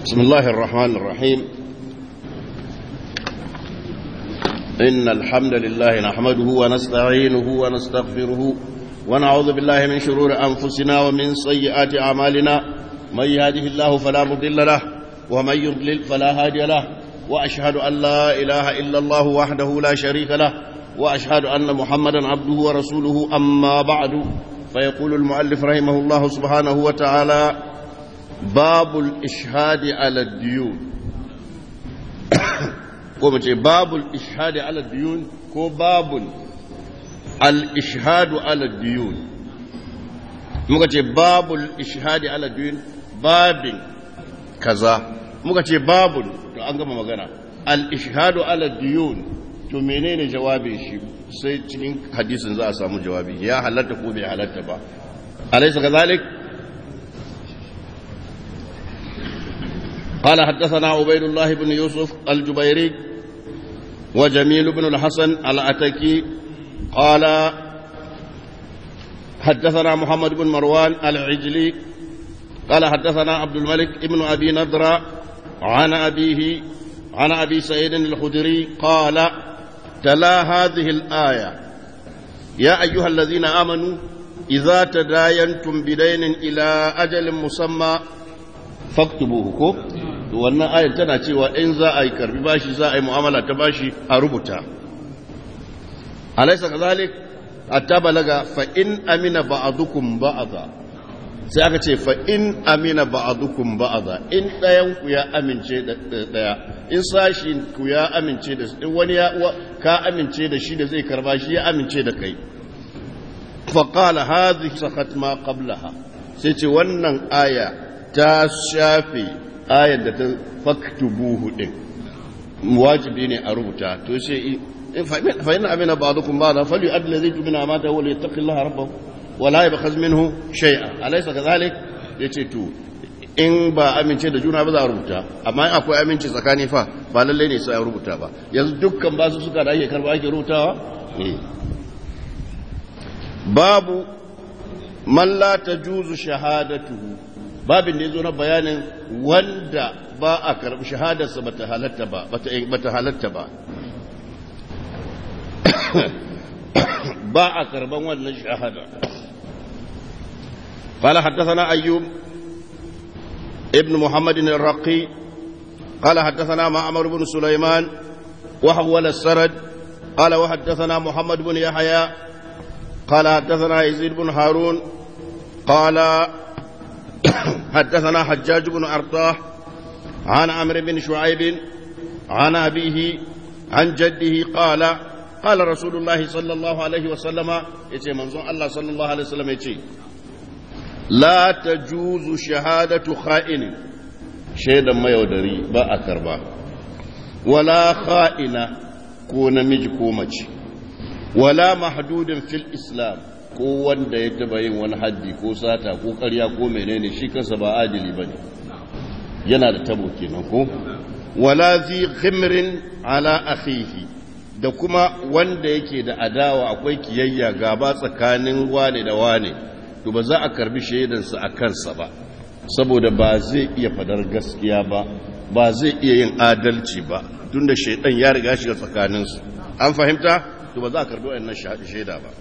بسم الله الرحمن الرحيم إن الحمد لله نحمده ونستعينه ونستغفره ونعوذ بالله من شرور أنفسنا ومن سيئات أعمالنا من يهده الله فلا مضل له ومن يضلل فلا هادي له وأشهد أن لا إله إلا الله وحده لا شريك له وأشهد أن محمدا عبده ورسوله أما بعد فيقول المؤلف رحمه الله سبحانه وتعالى باب الإشهاد على الديون ko mace babul ishadi ala diyun ko babul al-ishhadu ala diyun muka ce babul ishadi ala diyun babin kaza muka ce babul to an gama magana al-ishhadu ala diyun to menene jawabin shi sai cikin hadisin za a samu jawabi ya halatta ko bai halatta ba alaysa kazalik قال حدثنا عبيد الله بن يوسف الجبيري وجميل بن الحسن العتكي قال حدثنا محمد بن مروان العجلي قال حدثنا عبد الملك بن أبي نضرة عن أبيه عن أبي سعيد الخدري قال تلا هذه الآية يا أيها الذين آمنوا إذا تداينتم بدين إلى أجل مسمى faktubuhu ko to wannan ayar tana cewa in za a yi karbi bashi za a yi mu'amala ta bashi a rubuta alaysa kazalik hatta balaga fa in amina ba'dukum ba'dha sai aka ce fa in amina ba'dukum ba'dha in dayan ku ya amince da daya in sashi ku ya amince da in wani ya ka amince da shi da zai karba shi ya amince da kai fa qala hadhihi sakhat ma qablaha sai ce wannan aya ta shafe ayar da ta faktubuhu din wajibi ne a rubuta to sai fa inna amina ba'dukum ba'da fali adla zai tumina mata wala yattaqillaha rabbahu wala yabkhaz minhu shay'a alaysa kadhalik yace to in ba amince da juna ba za a rubuta amma in akwai amince tsakani fa ba lalle ne sai a rubuta ba yanzu dukkan basu suka da ake karba ake rubutawa babu man la tajuzu shahadatuhu babin da ya zo na bayanin wanda ba a karɓi shahadarsa ba ta halatta ba ba ta halatta ba ba a karɓan wannan shahada قال حدثنا أيوب ابن محمد الرقي قال حدثنا معمر بن سليمان وحول السرد قال وحدثنا محمد بن يحيى قال حدثنا يزيد بن هارون قال حدثنا حجاج بن أرطاه عن عمرو بن شعيب عن أبيه عن جده قال قال رسول الله صلى الله عليه وسلم يتي منظور الله صلى الله عليه وسلم يتي لا تجوز شهادة خائن شهدا ما يودري با أكربا ولا خائنة كون مج كومج ولا محدود في الإسلام ko wanda ya taba yin wani haddi ko sata ko karya ko menene shi kansa ba adili ba ne yana da tabo kenan ko wala zi khimrin ala akhihi da kuma wanda yake da adawa akwai kiyayya gaba tsakanin wane da wane to ba za a karbi shaidansa a kansa ba saboda ba zai iya fadar gaskiya ba ba zai iya yin adalci ba tunda shaidan ya riga shiga tsakaninsu an fahimta to ba za a karbi wannan shaida ba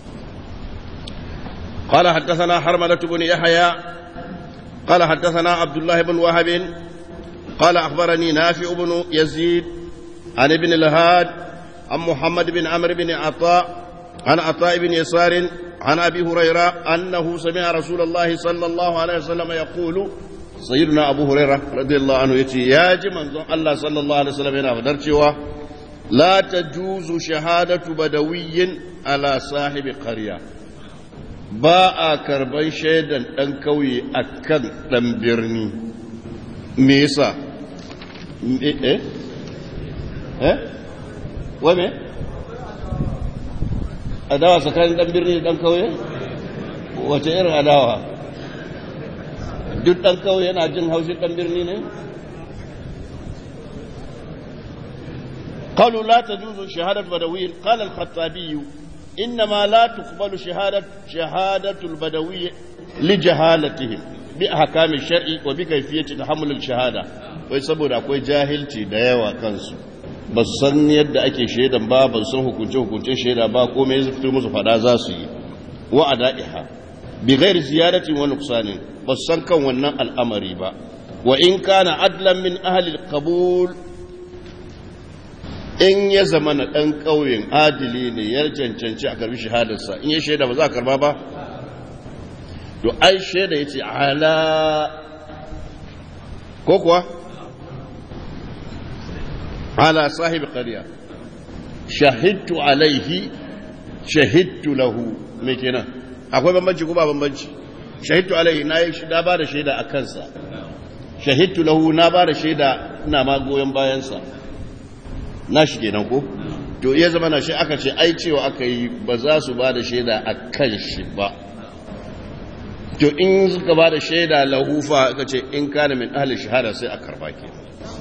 قال حدثنا حرملة بن يحيى قال حدثنا عبد الله بن وهب قال أخبرني نافع بن يزيد عن ابن الهاد عن محمد بن عمرو بن عطاء عن عطاء بن يسار عن أبي هريرة أنه سمع رسول الله صلى الله عليه وسلم يقول سيدنا أبو هريرة رضي الله عنه يتي يا جمن الله صلى الله عليه وسلم هنا فدرتوا لا تجوز شهادة بدوي على صاحب قرية ba a karban shaidan ɗan kauye a kan ɗan birni me yasa eh eh wane adawa tsakanin ɗan birni da ɗan kauye wace irin adawa duk ɗan kauye yana jin haushin ɗan birni ne قالوا لا تجوز شهادة بدوي قال الخطابي إنما لا تقبل شهادة شهادة البدوي لجهالتهم bi ahkami shar'i wa bi kayfiyati tahammul shahada wai saboda akwai jahilci da yawa kansu ba su san yadda ake shaidan ba ba su san hukunce hukuncen shaida ba komai zai fito musu fada za su yi wa ada'iha bi ghairi ziyadatin wa nuqsanin ba su san kan wannan al'amari ba wa in kana adlan min ahli al-qabul in ya zama na ɗan ƙauyen adili ne ya cancanci a karbi shahadarsa in ya shaida ba za a karba ba to ai shaida ya ce ala ko kuwa ala sahibi ƙarya shahidtu alaihi shahidtu lahu mai kenan akwai bambanci ko ba bambanci shahidtu alaihi na yi na ba da shaida a kansa shahidtu lahu na ba da shaida ina ma goyon bayansa na shi kenan ko to ya zama na shi aka ce ai cewa aka yi ba za su ba da shaida a kan shi ba to in suka ba da shaida lahufa aka ce in kana min ahli shahada sai a karba ke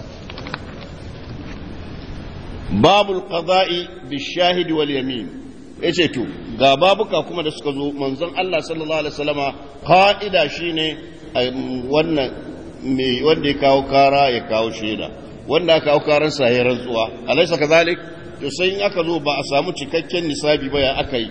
babul qada'i bi shahidi wal yamin yace to ga babuka kuma da suka zo manzon Allah sallallahu alaihi wasallama qa'ida shine wannan me wanda ya kawo kara ya kawo shaida wanda aka kawo karan sa ya rantsuwa alaysa kadhalik to sai in aka zo ba a samu cikakken nisabi ba ya aka yi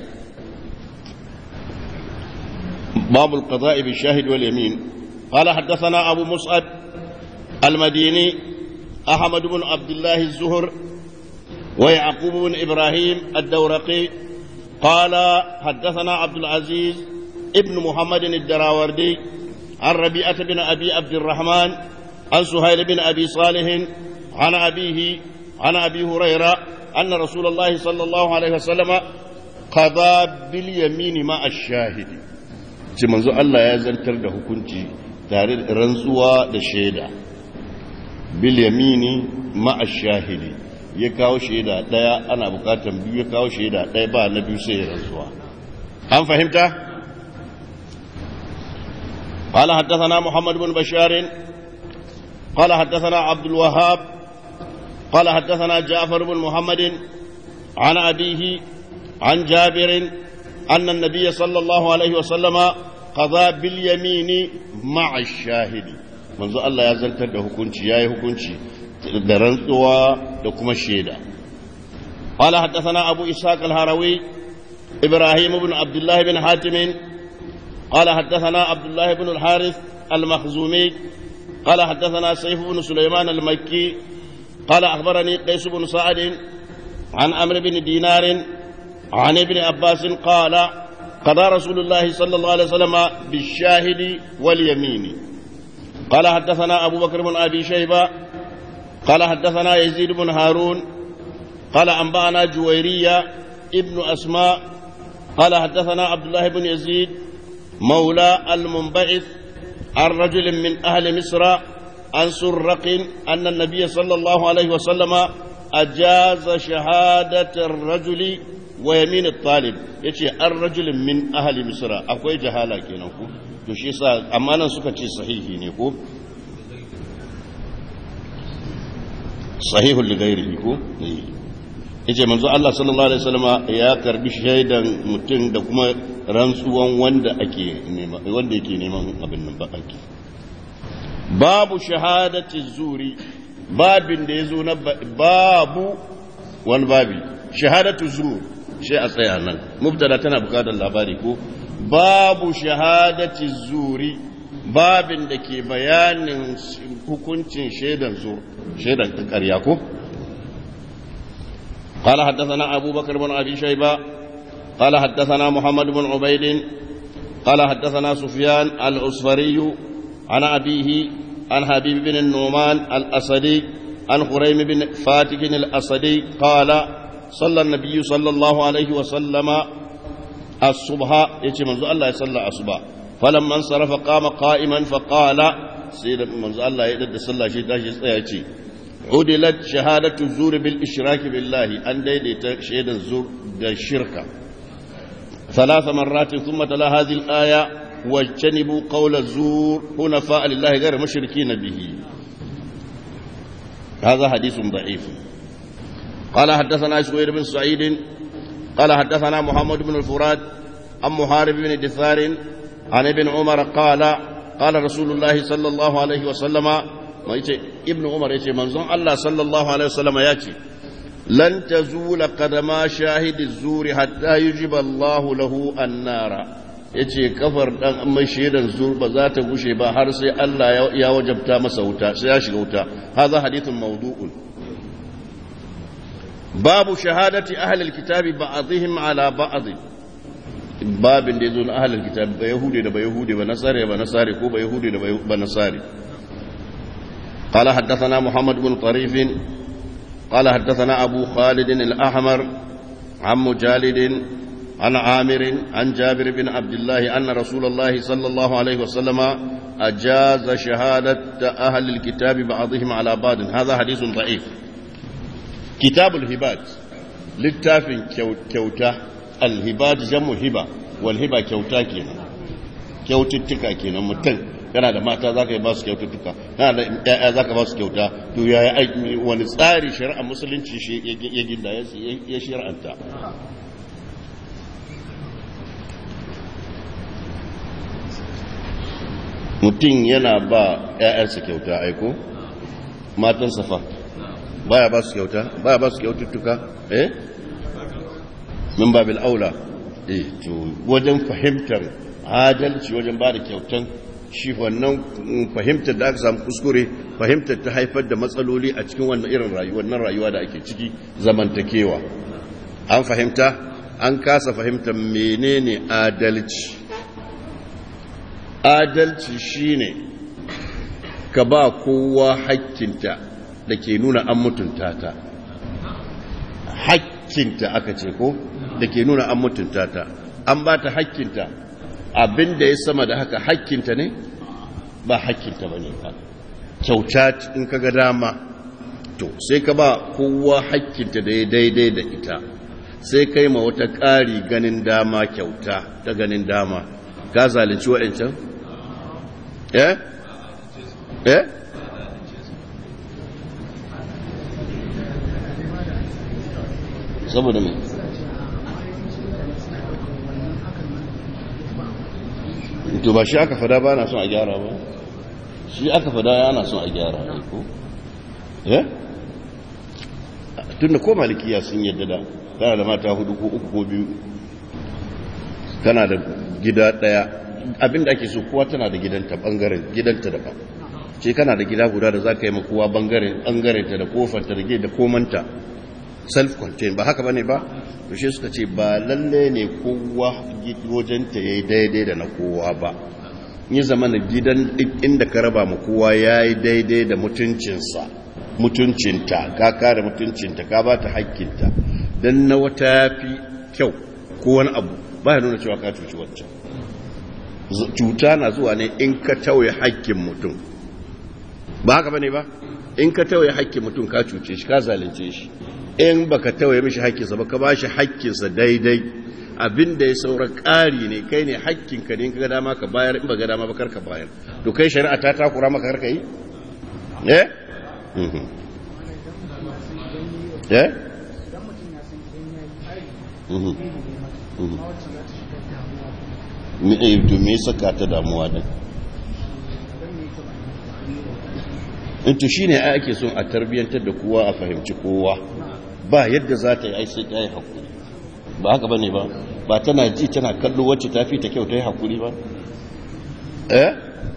باب القضاء بالشاهد واليمين قال حدثنا أبو مصعب المديني أحمد بن عبد الله الزهر ويعقوب بن إبراهيم الدورقي قال حدثنا عبد العزيز ابن محمد الدراوردي عن ربيعة بن أبي عبد الرحمن عن سهيل بن أبي صالح عن أبيه عن أبي هريرة أن رسول الله صلى الله عليه وسلم قضى باليمين مع الشاهد ce manzo Allah ya zartar da hukunci tare da rantsuwa da shaida bil yamini ma'a shahidi ya kawo shaida daya ana bukatan biyu ya kawo shaida daya ba na biyu sai ya rantsuwa an fahimta قال حدثنا محمد بن بشار قال حدثنا عبد الوهاب قال حدثنا جعفر بن محمد عن أبيه عن جابر أن النبي صلى الله عليه وسلم قضى باليمين مع الشاهد منذ الله يزلت ده حكمشي ياي حكمشي da rantsuwa da kuma shaida قال حدثنا أبو إسحاق الهروي إبراهيم بن عبد الله بن حاتم قال حدثنا عبد الله بن الحارث المخزومي قال حدثنا سيف بن سليمان المكي قال أخبرني قيس بن سعد عن أمر بن دينار عن ابن عباس قال قضى رسول الله صلى الله عليه وسلم بالشاهد واليمين قال حدثنا أبو بكر بن أبي شيبة قال حدثنا يزيد بن هارون قال أنبأنا جويرية ابن أسماء قال حدثنا عبد الله بن يزيد مولى المنبعث عن رجل من أهل مصر عن سرق أن النبي صلى الله عليه وسلم أجاز شهادة الرجل ويمين الطالب يتي الرجل من أهل مصر أكوي جهالة كينكو تشي سا أمانا سكتي صحيحي نيكو صحيح لغيره كو yace manzo Allah sallallahu alaihi wasallam ya karbi shaidan mutum da kuma rantsuwan wanda ake nema wanda yake neman abin nan ba ake babu shahadati zuri babin da yazo na babu wani babi shahadatu zur shi a tsaya nan mubtada tana bukatar labari ko babu shahadati zuri babin da ke bayanin hukuncin shaidan zur shaidan ƙarya ko قال حدثنا أبو بكر بن أبي شيبة قال حدثنا محمد بن عبيد قال حدثنا سفيان العصفري عن أبيه عن حبيب بن النعمان الأسدي عن خريم بن فاتك الأسدي قال صلى النبي صلى الله عليه وسلم الصبح يتي منذ الله يصلى الصبح فلما انصرف قام قائما فقال سيد منذ الله يدد صلى شيء يتي عدلت شهادة الزور بالإشراك بالله أن ديدت شهادة الزور الشركة ثلاث مرات ثم تلا هذه الآية واجتنبوا قول الزور حنفاء لله غير مشركين به هذا حديث ضعيف قال حدثنا شوير بن سعيد قال حدثنا محمد بن الفراد عن محارب بن دثار عن ابن عمر قال قال رسول الله صلى الله عليه وسلم ما يتي ابن عمر يتي منظم الله صلى الله عليه وسلم ياتي لن تزول قدما شاهد الزور حتى يجب الله له النار yace kafar dan mai shaidan zur ba za ta gushe ba har sai Allah ya wajabta masa wuta sai ya shiga wuta hadha hadithun mawdu'un babu shahadati ahli alkitabi ba'dihim ala ba'd babin da yazo na ahli alkitabi ba yahudi da ba yahudi ba nasare ba nasare ko ba yahudi da ba nasare قال حدثنا محمد بن طريف قال حدثنا أبو خالد الأحمر عن مجالد عن عامر عن جابر بن عبد الله أن رسول الله صلى الله عليه وسلم أجاز شهادة أهل الكتاب بعضهم على بعض هذا حديث ضعيف كتاب الهبات للتاف كوتا الهبات جمع هبة والهبة كوتا كينا كوتتكا كينا متن kana da mata za ka yi ba su kyaututtuka kana da ƴaƴa za ka ba su kyauta to ya yi wani tsari shari'a musulunci shi ya ginda ya shari'anta mutum yana ba ƴaƴansa kyauta aiko matan safa baya ba su kyauta baya ba su kyaututtuka eh min babil aula eh to wajen fahimtar adalci wajen ba da kyautan shi wannan fahimtar da aka samu kuskure fahimtar ta haifar da matsaloli a cikin wannan irin rayuwar nan rayuwa da ake ciki zamantakewa an fahimta an kasa fahimtar menene adalci adalci shine ka ba kowa hakkinta da ke nuna an mutunta ta hakkinta aka ce ko da ke nuna an mutunta ta an ba ta hakkinta abin da ya sama da haka hakkinta ne ba hakkinta ba ne ba kyauta in ka ga dama to sai ka ba kowa hakkinta da ya daidai da ita sai kai ma wata ƙari ganin dama kyauta ta ganin dama ka zalunci wa'ancan? eh? eh? saboda mai to ba shi aka fada ba na son a gyara ba shi aka fada ya na son a gyara ne ko eh tun da ko malikiya sun yadda da kana da mata hudu ko uku ko biyu kana da gida daya abinda ake so kowa tana da gidanta bangaren gidanta daban ce kana da gida guda da za ka yi ma kowa bangaren ta da kofarta da da komanta self-contained ba haka bane ba to shi suka ce ba lalle ne kowa wajenta yayi daidai da na kowa ba yi zama na gidan duk inda ka raba ma kowa yayi daidai da mutuncinsa mutuncinta ka kare mutuncinta ka ba ta hakkinta dan na wata fi kyau ko wani abu ba ya nuna cewa ka cuci wancan cuta na zuwa ne in ka tauye hakkin mutum ba haka bane ba in ka tauye hakkin mutum ka cuce shi ka zalunce shi in baka tawaye mishi hakkinsa ba ka bashi hakkinsa daidai abin da ya saura ƙari ne kai ne hakkinka ne in ka ga dama ka bayar in ba ga dama ba kar ka bayar to kai shari'a ta takura maka kar ka yi eh eh to me saka ta damuwa din in to shine ai ake son a tarbiyantar da kowa a fahimci kowa ba yadda za ta yi ai sai ta yi hakuri ba haka bane ba ba tana ji tana kallo wacce ta fi ta kyau ta yi hakuri ba eh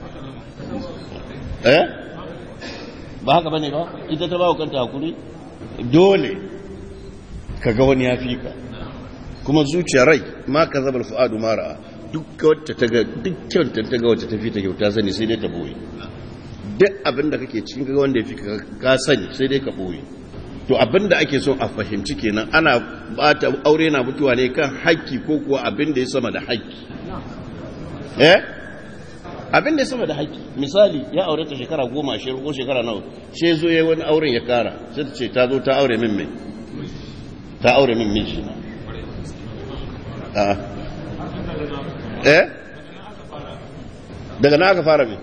eh ba haka bane ba ita ta bawa kanta hakuri dole ka ga wani ya fi ka kuma zuciya rai ma ka zabar fu'adu mara duk wacce ta ga dukkan ta ga wacce ta fi ta kyau ta sani sai dai ta boye duk abin da kake cikin ga wanda ya fi ka sani sai dai ka boye to abin da ake so a fahimci kenan ana bata aure na mutuwa ne kan haƙƙi ko kuwa abin da ya sama da haƙƙi eh abin da ya sama da haƙƙi misali ya aure ta shekara goma ashirin ko shekara nawa sai zo ya wani auren ya kara sai ta ce ta zo ta aure min mai ta aure min miji na eh daga na aka fara mai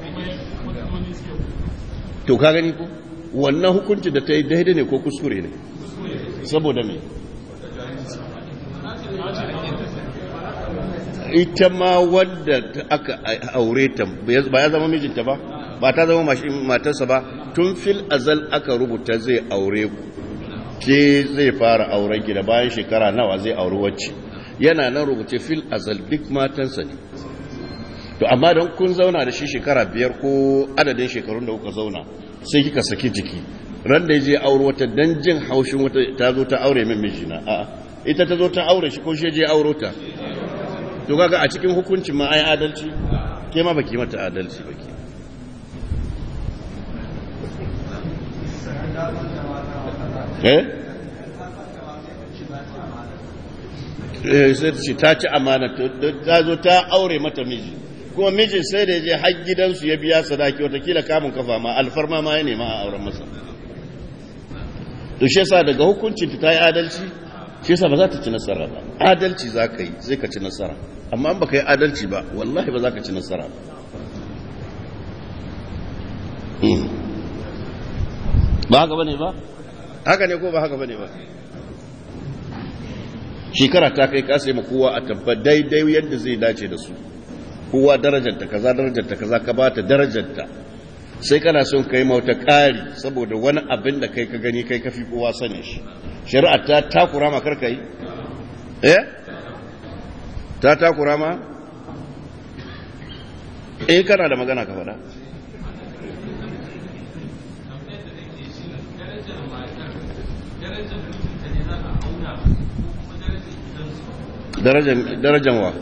to ka gani ko wannan hukunci da ta yi daidai ne ko kuskure ne saboda me ita ma wadda aka aure ta ba ya zama mijinta ba ba ta zama matarsa ba tun fil azal aka rubuta zai aure ku ke zai fara auren ki da bayan shekara nawa zai auri wacce yana nan rubuce fil azal duk matansa ne to amma don kun zauna da shi shekara biyar ko adadin shekarun da kuka zauna sai kika saki jiki ran da ya je aure wata dan jin haushin wata ta zo ta aure min mijina a'a ita ta zo ta aure shi ko shi je auro ta to kaga a cikin hukuncin ma ai adalci ke ma baki mata adalci baki eh eh sai ce ta ci amana ta zo ta aure mata miji kuma mijin sai da je har gidansu ya biya sadaki watakila kamun kafa ma alfarma ma ya nema a auren masa to shi yasa daga hukuncin ta yi adalci shi yasa ba za ta ci nasara ba adalci za ka yi zai ka ci nasara amma ba ka yi adalci ba wallahi ba za ka ci nasara ba ba haka bane ba haka ne ko ba haka bane ba shekara ta kai ka sai ma kowa a tabba daidai yadda zai dace da su kowa darajarta kaza darajarta kaza ka bata darajarta sai kana son kai mauta ƙari saboda wani abin da kai ka gani kai kafi kowa sani shi shari'a ta takura ma karka yi eh ta takura ma eh kana da magana ka faɗa darajan wa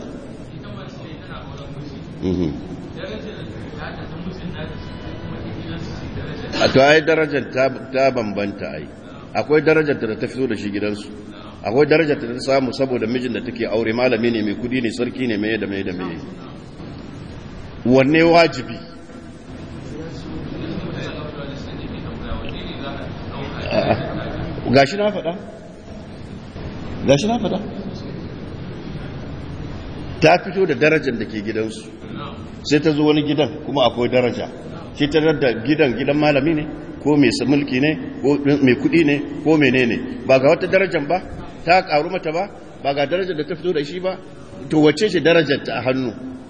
a to ai darajar ta bambanta ai akwai darajar da ta fito da shi gidansu akwai darajar da ta samu saboda mijin da take aure malami ne mai kudi ne sarki ne mai da mai da mai wanne wajibi gashi na faɗa gashi na faɗa ta fito da darajar da ke gidansu sai ta zo wani gidan kuma akwai daraja shi ta da gidan gidan malami ne ko mai mulki ne ko mai kudi ne ko menene ba ga wata darajar ba ta karu mata ba ba ga darajar da ta fito da shi ba to wacce ce darajar ta a hannu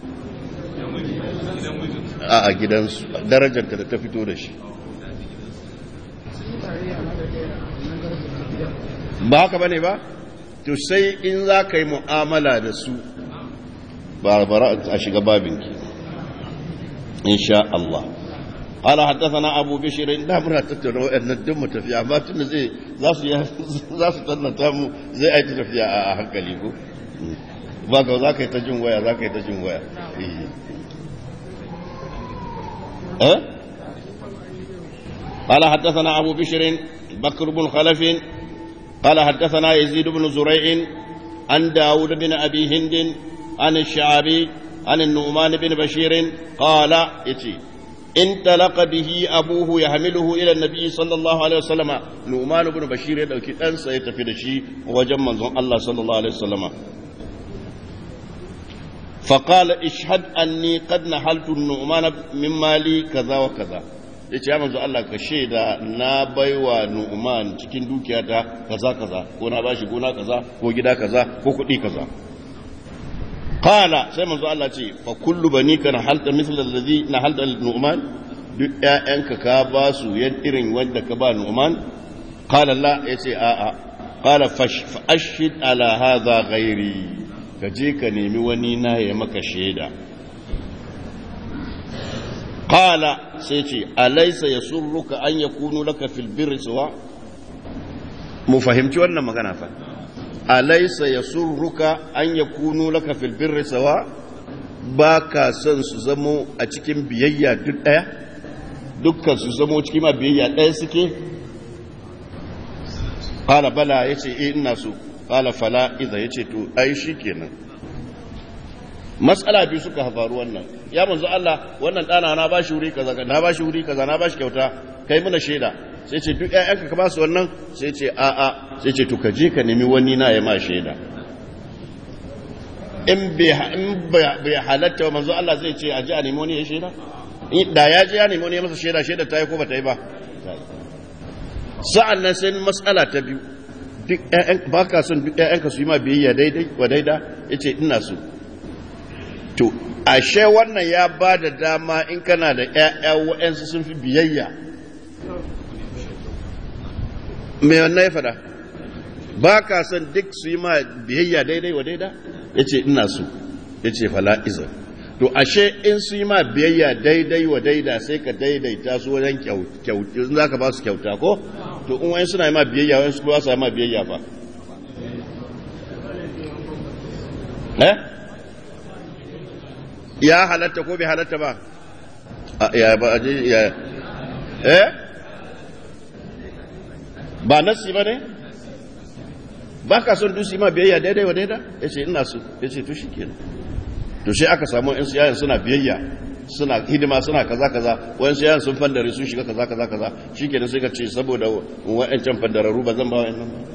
a a gidansu darajar ta da ta fito da shi ba haka bane ba to sai in za ka yi mu'amala da su ba bara a shiga babinki insha Allah قال حدثنا ابو بشير da muna tattauna wayannan duk mu tafiya amma tun zai za su za su tannata mu zai aiki tafiya a hankali ko ba ga za ka yi ta jin waya za ka yi ta jin waya eh قال حدثنا أبو بشر بكر بن خلف قال حدثنا يزيد بن زريع عن داود بن أبي هند عن الشعبي عن النعمان بن بشير قال يتي انطلق به أبوه يحمله إلى النبي صلى الله عليه وسلم نعمان بن بشير يدعوك أنسى يتفيد شيء وجمع الله صلى الله عليه وسلم فقال اشهد أني قد نحلت النعمان من مالي كذا وكذا ya ce ya manzo Allah ka shaida na baiwa nu'man cikin dukiyata kaza kaza ko na bashi gona kaza ko gida kaza ko kuɗi kaza qala sai manzo Allah ce fa kullu banika na halta misla alladhi na halta nu'man duk ƴaƴanka ka ba su yan irin wanda ka ba nu'man qala la yace a a qala fash fa ashhid ala hadha ghairi ka je ka nemi wani na ya maka shaida قال سيتي أليس يسرك أن يكون لك في البر سواء مفهمتي ولا ما كان أليس يسرك أن يكون لك في البر سواء baka son su zamo a cikin biyayya duk ɗaya dukkan su zamo cikin ma biyayya ɗaya suke ƙala bala ya ce ina so ƙala fala iza ya ce to ai shi kenan matsala biyu suka faru wannan ya manzo Allah wannan dana na bashi wuri kaza na bashi wuri kaza na bashi kyauta kai muna shaida sai ce duk ƴaƴanka ka ba su wannan sai ce a a sai ce to ka je ka nemi wani na ya ma shaida in bai in bai halatta manzo Allah zai ce a ji a nemi wani ya shaida da ya je ya nemi wani ya masa shaida shaida ta yi ko ba ta yi ba sa'an nan sai matsala ta biyu duk ƴaƴan ba ka son duk ƴaƴanka su yi ma biyayya daidai wa daida yace ina so to ashe wannan ya ba da dama in kana da ‘ya'ya wa'yansu sun fi biyayya mai wannan ya fada ba ka son duk su yi ma biyayya daidai wa daida ya ce ina su ya ce fala'izar to ashe in su yi ma biyayya daidai wa daida sai ka daidaita su wajen kyauta za ka ba su kyauta ko to in wani suna yi ma biyayya wani su ba su yi ma biyayya ba eh ya halatta ko bai halatta ba ya ba ya eh ba nasi ba ne ba ka son dusi ma biyayya daidai wa daida ya ce ina su ya ce to shi kenan to sai aka samu yan siyayen suna biyayya suna hidima suna kaza kaza wayan siyayen sun fandare sun shiga kaza kaza kaza shi kenan sai ka ce saboda wa'ancan fandararru ba zan ba wa'annan ba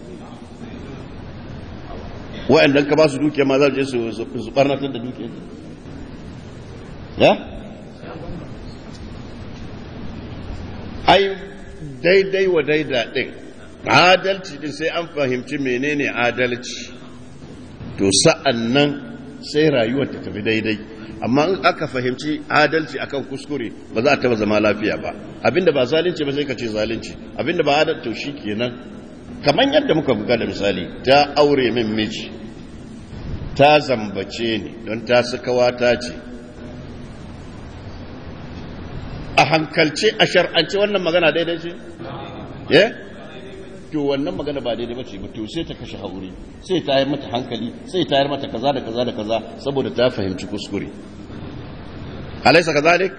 wa'annan ka ba su dukiya ma za su je su barnatar da dukiya ya ai daidai wa daida din adalci din sai an fahimci menene adalci to sa'an nan sai rayuwar ta tafi daidai amma in aka fahimci adalci akan kuskure ba za a taba zama lafiya ba abinda ba zalunci ba sai ka ce zalunci abinda ba adalci to shikenan kamar yadda muka buga da misali ta aure min miji ta zambace ni don ta kawata ce a hankalce a shar'ance wannan magana daidai ce eh to wannan magana ba daidai bace ba to sai ta kashe hauri sai ta yi mata hankali sai ta yi mata kaza da kaza da kaza saboda ta fahimci kuskure alaysa kadhalik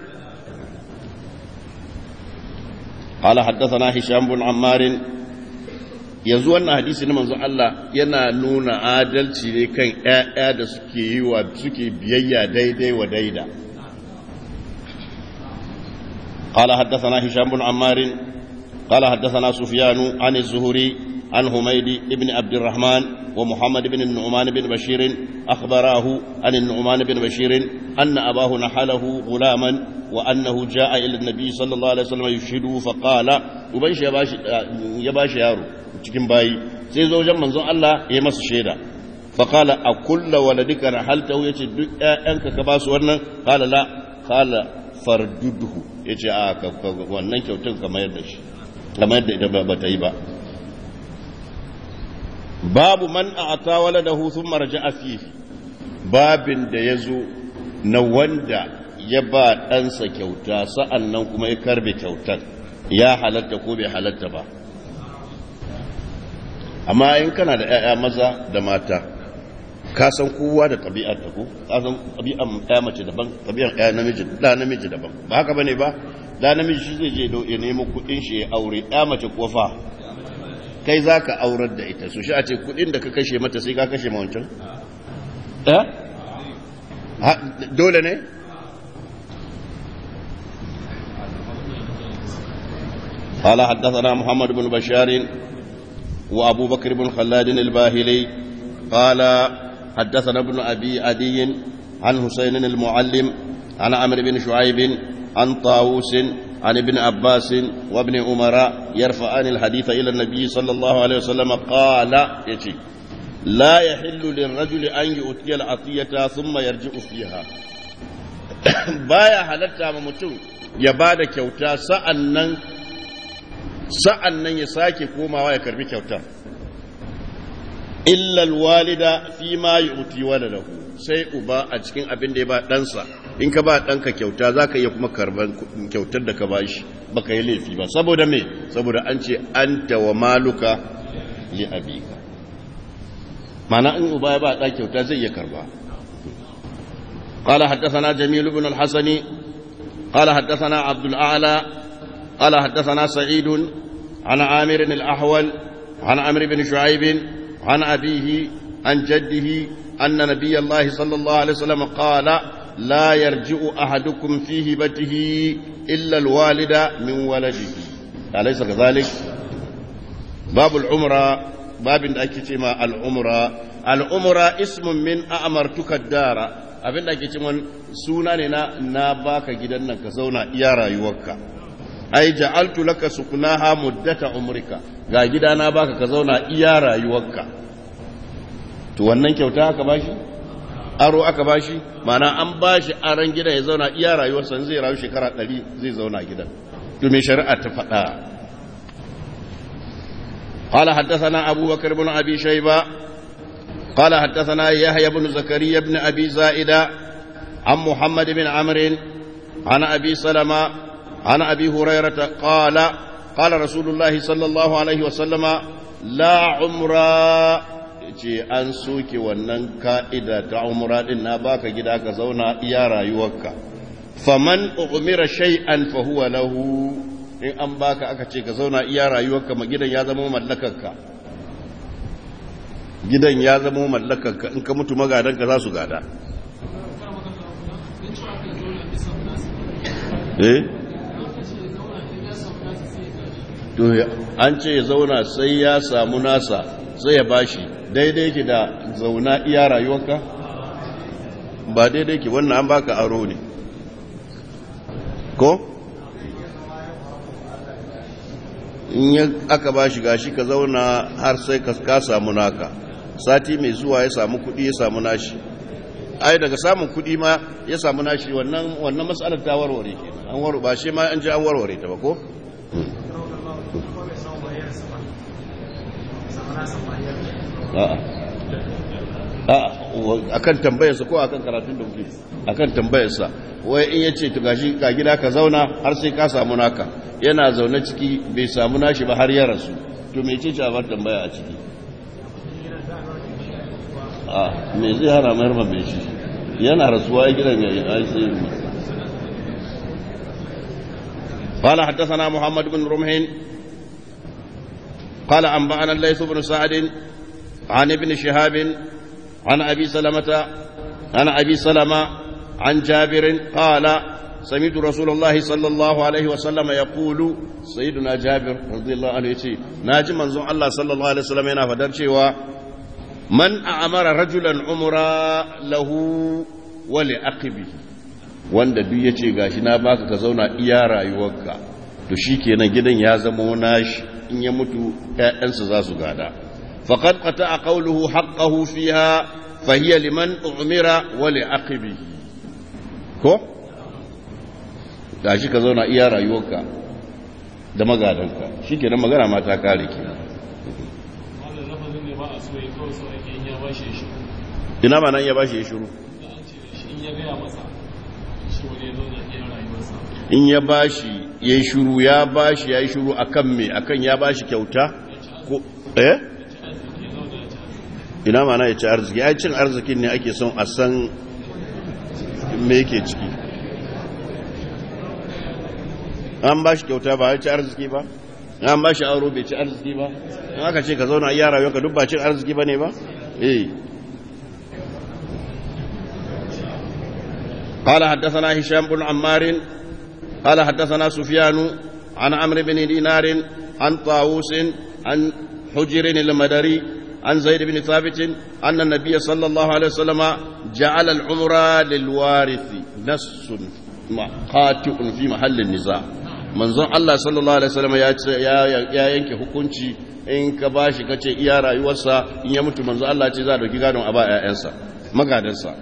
قال حدثنا هشام بن عمار yanzu wannan hadisi na manzon Allah yana nuna adalci ne kan ƴaƴa da suke yi wa suke biyayya daidai wa daida قال حدثنا هشام بن عمار قال حدثنا سفيان عن الزهري عن حميد بن عبد الرحمن ومحمد بن النعمان بن بشير أخبراه عن النعمان بن بشير أن أباه نحله غلاما وأنه جاء إلى النبي صلى الله عليه وسلم يشهده فقال وبيش يباش يارو cikin bayi sai zo wajen manzon Allah ya masa shaida faqala a kulla waladika rahaltahu yace duk ƴaƴanka ka ba su wannan qala la qala farduduhu yace a wannan kyautar ka mayar da shi kamar yadda ita ba ta yi ba babu man a ata wala da hutun marja a fiye babin da ya zo na wanda ya ba ɗansa kyauta sa'an nan kuma ya karbe kyautar ya halatta ko bai halatta ba amma in kana da ‘ya'ya maza da mata ka san kowa da ɗabi'ar ta ko ka san ɗabi'ar ɗaya mace daban ɗabi'ar ɗaya namiji ɗa namiji daban ba haka bane ba da namiji shi zai je ya nemo kudin shi ya aure ya mace kofa kai za ka aurar da ita so shi a ce kudin da ka kashe mata sai ka kashe mawancan eh dole ne قال حدثنا محمد بن بشار وابو بكر بن خلاد الباهلي قال حدثنا ابن ابي عدي عن حسين المعلم عن عمرو بن شعيب عن طاووس عن ابن عباس وابن عمر يرفعان الحديث إلى النبي صلى الله عليه وسلم قال يتي لا يحل للرجل أن يؤتي العطية ثم يرجع فيها baya halatta ma mutum ya ba da kyauta sa'an nan ya sake komawa ya karbi kyautar illal walida fi ma yu'ti waladahu sai uba a cikin abin da ya ba ɗansa in ka ba ɗanka kyauta za ka iya kuma karban kyautar da ka ba shi ba ka yi laifi ba saboda me saboda an ce an tawa maluka li abika mana in uba ya ba ɗan kyauta zai iya karba قال حدثنا جميل بن الحسن قال حدثنا عبد الأعلى قال حدثنا سعيد عن عامر الأحول عن عمرو بن شعيب عن أبيه عن جده أن نبي الله صلى الله عليه وسلم قال لا يرجع أحدكم في هبته إلا الوالد من ولده أليس كذلك باب العمرة باب أكتما العمرة العمرة اسم من أمرتك الدار abin da ake ce suna ne na na baka gidan nan ka zauna iya rayuwarka ai ja'altu laka sukunaha muddata umrika ga gida na baka ka zauna iya rayuwarka to wannan kyauta haka bashi aro aka bashi mana an bashi aran gidan ya zauna iya rayuwarsa zai rayu shekara ɗari zai zauna gidan to me shari'a ta faɗa قال حدثنا أبو بكر بن أبي شيبة قال حدثنا يحيى بن زكريا بن أبي زائدة عن محمد بن عمرو عن أبي سلمة عن أبي هريرة قال قال رسول الله صلى الله عليه وسلم لا عمره ce an soke wannan ka'ida ta umra din na baka gida ka zauna iya rayuwarka faman umira shay'an fa huwa lahu in an baka aka ce ka zauna iya rayuwarka ma gidan ya zama mallakarka gidan ya zama mallakarka in ka mutu magadanka za su gada eh to an ce ya zauna sai ya samu nasa sai ya bashi daidai ki da zauna iya rayuwarka ba daidai ki wannan an baka aro ne ko in ya aka ba shi gashi ka zauna har sai ka samu naka sati mai zuwa ya samu kudi ya samu nashi ai daga samun kudi ma ya samu nashi wannan wannan matsalar ta warware kenan an warware ba shi ma an ji an warware ta ba ko a kan tambayarsa ko a kan karatun da kuke a kan tambayarsa wai in ya ce gashi ka gida ka zauna har sai ka samu naka yana zaune ciki bai samu nashi ba har ya rasu to me ce ce a bar tambaya a ciki a me zai hana mayar ma bai shi yana rasuwa ya gidan yayi ai sai قال حدثنا محمد بن رمح قال أنبأنا الليث بن سعد عن ابن شهاب عن أبي سلمة عن أبي سلمة عن جابر قال سمعت رسول الله صلى الله عليه وسلم يقول سيدنا جابر رضي الله عنه يتي ناجي منزون الله صلى الله عليه وسلم ينا فدر cewa من أمر رجلا عمرا له ولأقبه wanda duk ya ce gashi na baka ka zauna iya rayuwarka to shi kenan gidan ya zama nashi in ya mutu ‘ya'yansa za su gada faƙad ƙata a ƙauluhu haƙƙahu fiha fahiyya liman umira wale aqibi ko? gashi ka zauna iya rayuwarka da magadanka shi kenan magana ma ta kare ke ina ma nan ya bashi ya shiru in ya bashi ya yi shuru ya bashi ya yi shuru a kan me akan ya bashi kyauta ko eh ina mana ya ci arziki ya cin arzikin ne ake son a san me yake ciki an bashi kyauta ba ya ci arziki ba an bashi auro bai ci arziki ba in aka ce ka zauna iya rayuwa ka duk ba cin arziki ba ne ba eh قال حدثنا هشام بن عمار قال حدثنا سفيان عن عمرو بن دينار عن طاووس عن حجر المدري عن زيد بن ثابت أن النبي صلى الله عليه وسلم جعل العمر للوارث نص قاطع في محل النزاع manzon Allah sallallahu alaihi wasallam ya yanke hukunci in ka bashi kace iya rayuwarsa in ya mutu manzon Allah ce za a dauki gadon a ba ƴaƴansa magadansa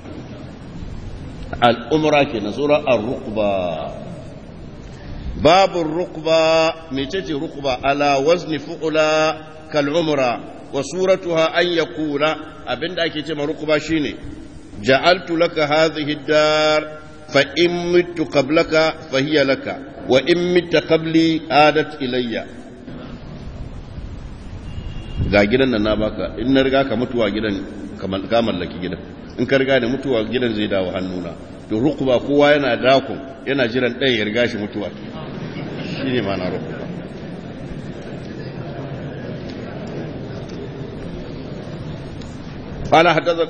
al'umra ke na sura ar-ruqba babu ruqba mecece ruqba ala wazni fu'ula kal umra wa suratuha an yakula abinda ake ce ma ruqba shine ja'altu laka hadhihi ad-dar fa in mittu qablaka fa hiya laka wa in mitta qabli adat ilayya ga gidan nan na baka in na riga ka mutuwa gidan ka mallaki gidan in ka riga da mutuwa gidan zai dawo hannuna to rukuba kowa yana dakon yana jiran ɗaya ya riga shi mutuwa shi ne mana rukuba قال حدثنا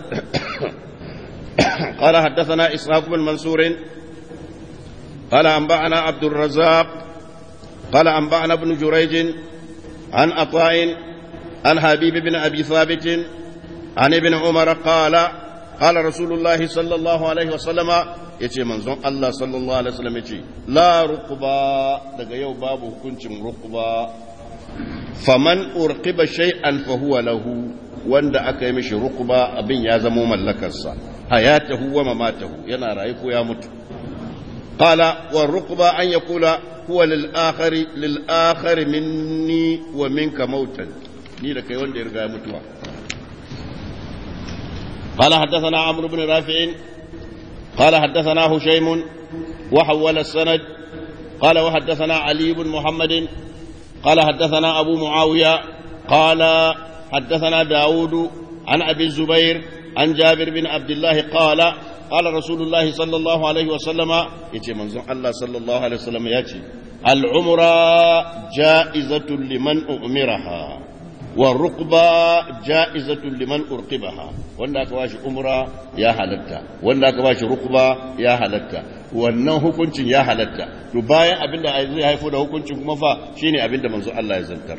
قال حدثنا إسحاق بن منصور قال أنبأنا عبد الرزاق قال أنبأنا ابن جريج عن عطاء عن حبيب بن أبي ثابت عن ابن عمر قال قال رسول الله صلى الله عليه وسلم yace manzon Allah sallallahu alaihi wasallam yace la ruqba daga yau babu hukuncin ruqba faman urqiba shay'an fa huwa lahu wanda aka yi mishi rukuba abin ya zamo mallakarsa hayatahu wa mamatahu yana rayu ko ya mutu qala wa rukuba an yaqula huwa lil akhari lil akhari minni wa minka mautan ni da kai wanda ya riga ya mutuwa قال حدثنا عمرو بن رافع قال حدثنا هشيم وحول السند قال وحدثنا علي بن محمد قال حدثنا أبو معاوية قال حدثنا داود عن أبي الزبير عن جابر بن عبد الله قال قال رسول الله صلى الله عليه وسلم يتي منظر الله صلى الله عليه وسلم يتي العمرة جائزة لمن أمرها والرقبة جائزة لمن أرقبها wanda aka bashi umra ya halatta wanda aka bashi rukba ya halatta wannan hukuncin ya halatta to bayan abinda zai haifo da hukuncin kuma fa shine abinda manzo Allah ya zantar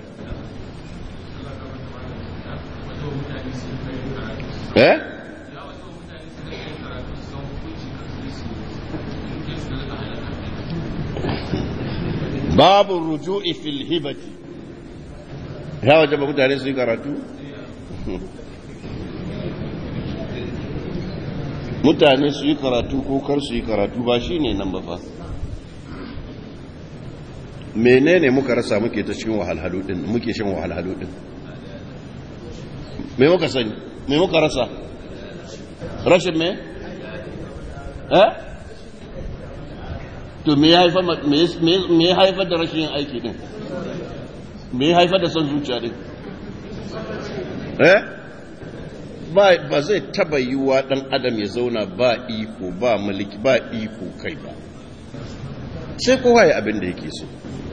eh babu ruju'i fil hibati ya wajaba mutane su yi karatu mutane su yi karatu ko kar su yi karatu ba shi ne nan ba fa menene muka rasa muke ta cikin wahalhalu din muke shan wahalhalu din me muka sani me muka rasa rashin me eh to me ya haifar me ya haifar da rashin aiki din me ya haifar da son zuciya din eh ba zai taba yiwuwa dan adam ya zauna ba iko ba mulki ba iko kai ba sai kowa ya abin da yake so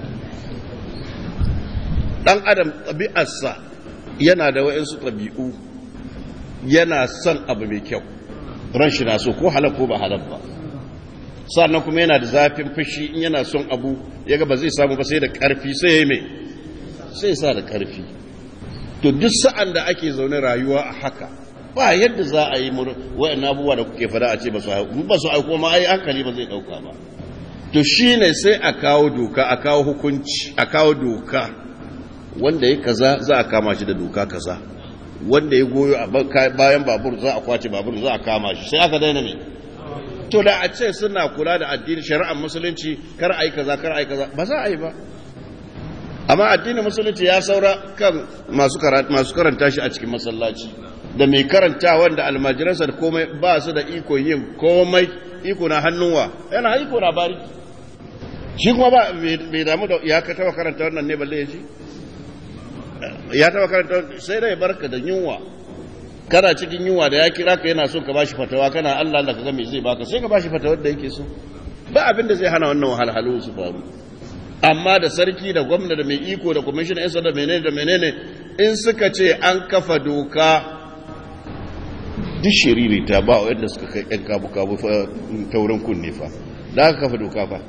dan adam ɗabi'arsa yana da wa'insu ɗabi'u yana son abu mai kyau ran shi na so ko halal ko ba halal ba sannan kuma yana da zafin fushi in yana son abu ya ga ba zai samu ba sai da ƙarfi sai ya mai sai sa da ƙarfi to duk sa'an da ake zaune rayuwa a haka ba yadda za a yi wa'in abubuwa da kuke fada a ce ba su haiku ba su haiku ma ai hankali ba zai ɗauka ba to shi ne sai a kawo doka a kawo hukunci a kawo doka wanda ya kaza za a kama shi da doka kaza wanda ya goyo a bayan babur za a kwace babur za a kama shi sai aka daina ne to da a ce suna kula da addini shari'ar musulunci kar a yi kaza kar a yi kaza ba za a yi ba amma addinin musulunci ya saura kan masu karanta shi a cikin masallaci da mai karanta wanda almajiransa da komai ba su da iko yin komai iko na hannunwa yana iko na bari shi kuma ba bai damu da ya ka taba karanta wannan ne balle ya ji ya taba karanta sai dai barka da yunwa kana cikin yunwa da ya kira ka yana so ka bashi fatawa kana Allah Allah ka ga me zai baka sai ka bashi fatawar da yake so ba abin da zai hana wannan wahalhalu su faru amma da sarki da gwamna da mai iko da kwamishin yan da menene da menene in suka ce an kafa doka duk shiriri ta ba yadda suka kai yan kabu kabu taurin kunne fa da aka kafa doka fa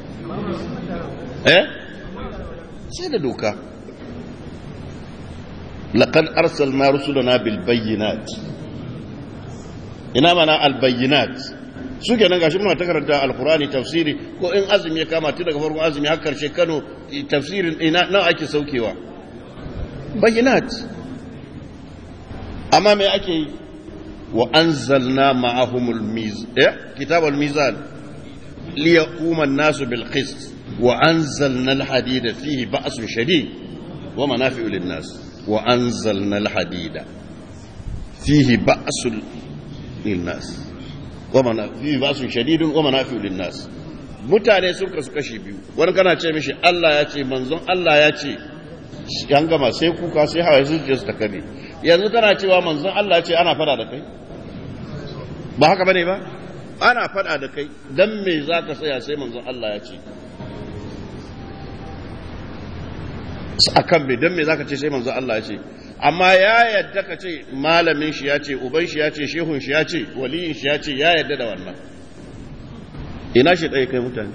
eh sai da doka laqad arsalna rusulana bil bayyinat ina mana al bayyinat su kenan gashi muna ta karanta alkurani tafsiri ko in azumi ya kama tun daga farkon azumi har karshe Kano tafsirin ina nan ake saukewa bayyinat amma me ake yi wa anzalna ma'ahumul miz eh kitabul mizan liyaquma an-nasu bil qist wa anzalna al-hadida fihi ba'sun shadid wa manafi'u lin-nas wa anzalna al-hadida fihi ba'sun lin-nas fi ba su shadidun wa manafi'u linnas mutane sun kasu kashi biyu wani kana ce mishi Allah ya ce manzon Allah ya ce yan gama sai kuka sai hawa su je su takabe yanzu kana cewa manzon Allah ya ce ana fada da kai ba haka bane ba ana fada da kai dan me zaka tsaya sai manzon Allah ya ce akan me dan me zaka ce sai manzon Allah ya ce amma ya yadda ka ce malamin shi ya ce uban shi ya ce shehun shi ya ce waliyin shi ya ce ya yadda da wannan ina shi ɗaya kai mutane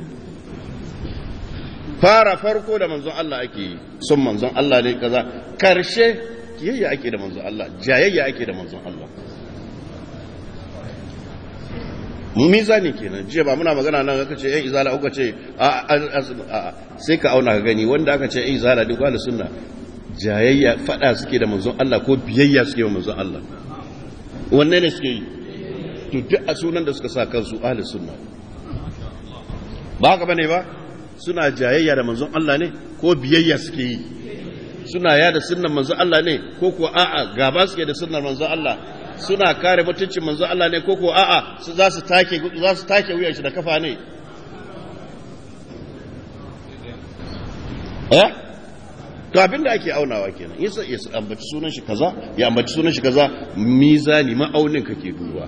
fara farko da manzon Allah ake yi son manzon Allah ne kaza karshe kiyayya ake da manzon Allah jayayya ake da manzon Allah mizani kenan jiya ba muna magana nan aka ce yan izala aka ce a sai ka auna ka gani wanda aka ce yan izala din kwallo sunna jayayya fada suke da manzon Allah ko biyayya suke da manzon Allah wanne ne suke yi to duk a sunan da suka sa kansu ahli sunna ba haka bane ba suna jayayya da manzon Allah ne ko biyayya suke yi suna yada sunnan manzon Allah ne ko ko a'a gaba suke da sunnar manzon Allah suna kare mutuncin manzo Allah ne ko ko a'a su za su take za su take wuyan shi da kafa ne eh to abin da ake aunawa kenan yasa ya ambaci sunan shi kaza ya ambaci sunan shi kaza mizani ma'aunin kake duba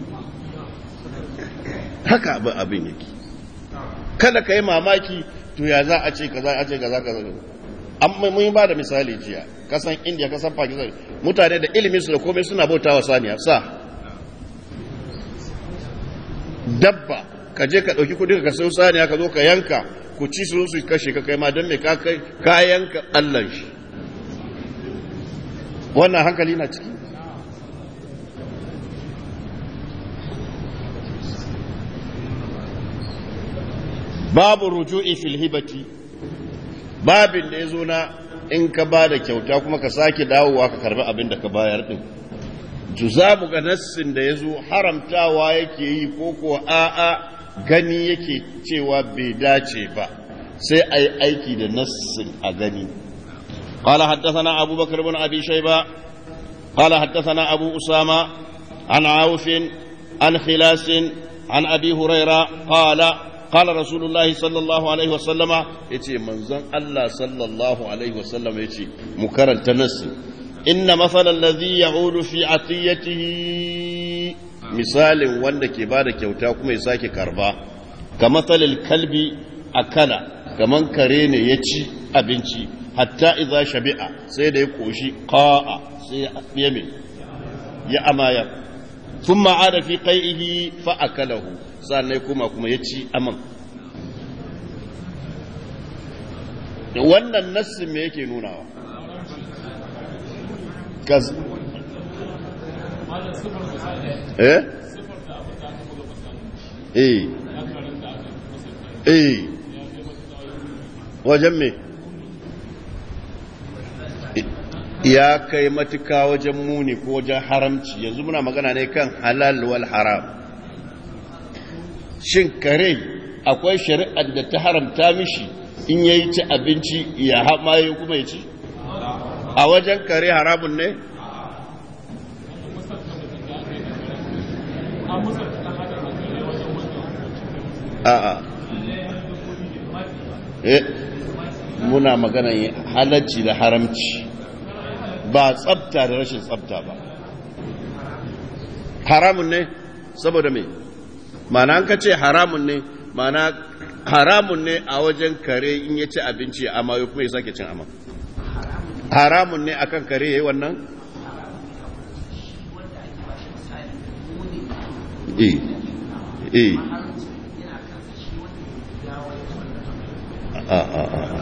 haka abin abin yake kada ka yi mamaki to ya za a ce kaza a ce kaza kaza amma mun ba da misali jiya kasan india kasan pakistan mutane da ilimin su da komai suna bautawa saniya sa dabba ka je ka ɗauki kudi ka sau saniya ka zo ka yanka ku ci su su kashe ka kai ma don me ka kai ka yanka allan shi wannan hankali na ciki babu ruju'i fil hibati babin da ya zo na in ka ba da kyauta kuma ka sake dawowa ka karbi abin da ka bayar din juzabu ga nassin da ya zo haramtawa yake yi ko ko a'a gani yake cewa bai dace ba sai a yi aiki da nassin a gani قال حدثنا أبو بكر بن أبي شيبة قال حدثنا أبو أسامة عن عوف عن خلاس عن أبي هريرة قال قال رسول الله صلى الله عليه وسلم يتي منزل الله صلى الله عليه وسلم يتي مكرر تنسي إن مثل الذي يعود في عطيته مثال wanda ke bada kyauta kuma ya sake karba ka matsalil kalbi akala kaman kare ne ya ci abinci hatta idza shabi'a sai da ya koshi qa'a sai ya me ya amaya thumma ada fi qai'ihi fa akalahu sannan kuma kuma ya ci aman wannan nassin me yake nunawa kaz eh eh eh wajen me ya kai matuka wajen muni ko wajen haramci yanzu muna magana ne kan halal wal haram shin kare akwai shari'ar da ta haramta mishi in ya yi ci abinci ya hamaye kuma ya ci a wajen kare haramun ne a'a eh muna magana halacci da haramci ba tsabta da rashin tsabta ba haramun ne saboda me mana an ka ce haramun ne mana haramun ne a wajen kare in ya ci abinci amma ya kuma ya sake cin amma haramun ne akan kare ya yi wannan eh eh a a a